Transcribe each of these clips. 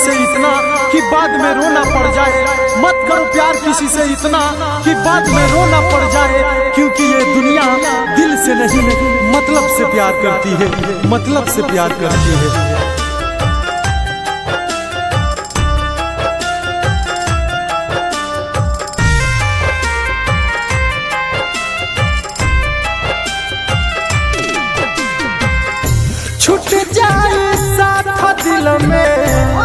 से इतना कि बाद में रोना पड़ जाए मत करो प्यार किसी से इतना कि बाद में रोना पड़ जाए क्योंकि ये दुनिया दिल से नहीं मतलब से प्यार करती है मतलब से प्यार करती है छूट जाए साथ दिल में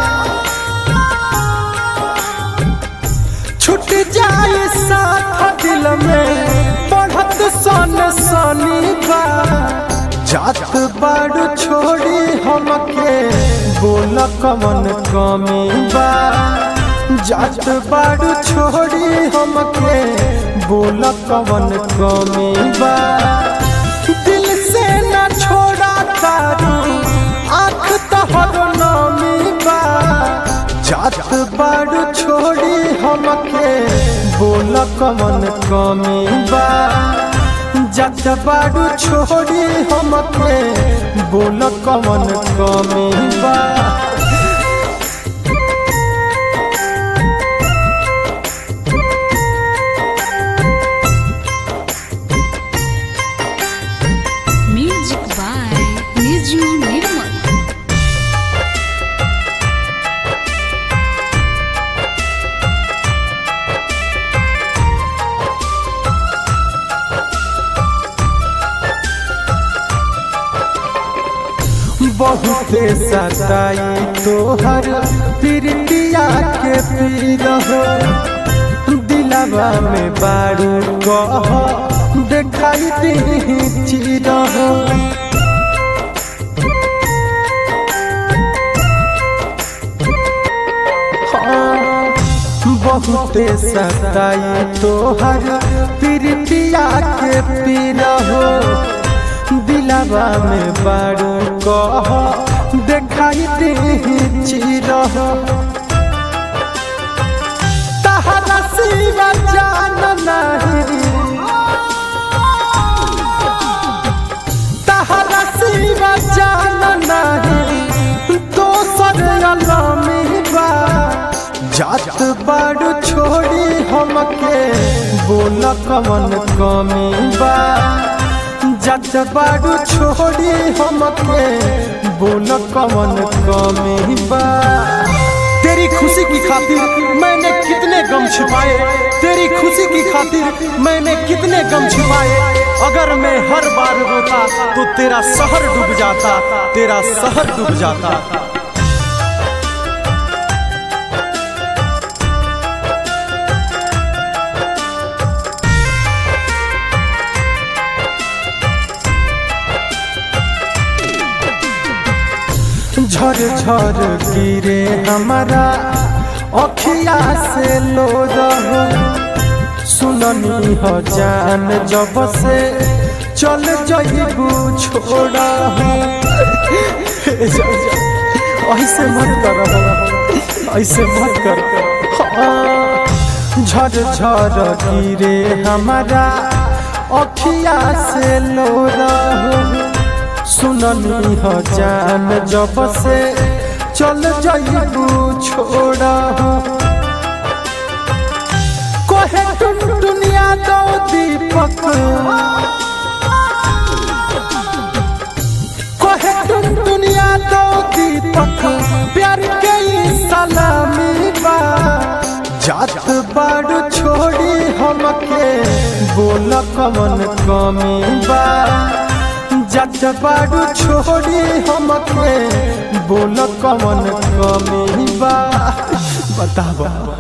छूट जाए साथ दिल में बढ़त सन सनी बा जात बाड़ू छोड़ी हमके बोल कमन कमी बा जात बाड़ू छोड़ी हमके बोल कमन कमी बा दिल से न छोड़ा तारू आँख तहर नामी बा जात बाड़ू छोड़ी हमके बोल कमन कमी बा जात बाड़ू छोड़ी हमके बोल कमन कमी बा Music by Niju Nirmal. बहुते सताई तोहर प्रीतिया के पीर हो दिलवा में बारू कह देखाई दी चीर हो हाँ, बहुते सताई तोहर प्रीतिया के पीर हो दिलवा में बारू कह देखाई दे चीर तहरा सिवा जान नहीं तहरा सिवा जान नहीं दोसर अलमी बा जात बाड़ू छोड़ी हमके बोल कमन कमी बा जात बाड़ू छोड़ी हमके बोल कमन कमी बा तेरी खुशी की खातिर मैंने कितने गम छिपाए तेरी खुशी की खातिर मैंने कितने गम छिपाए अगर मैं हर बार रोता तो तेरा शहर डूब जाता तेरा शहर डूब जाता झर झर गिरे हमारा अखिया से लो रहो सुननी हो जान जब से चल जइबू छोड़ा ऐसे मत कर ऐसे मत कर हाँ, झर झर गिरे हमारा अखिया से लो रहो सुननी हो जान जब से चल जाइबू छोड़ा हो कोहे टुन दुनिया दो दीपक कोहे टुन दुनिया दो दीपक प्यार के ई सलामी बा जात बाड़ू छोड़ी हमके बोल कमन कमी बा जात बाड़ू छोड़ी हमके बोल कमन कमी बा बतावा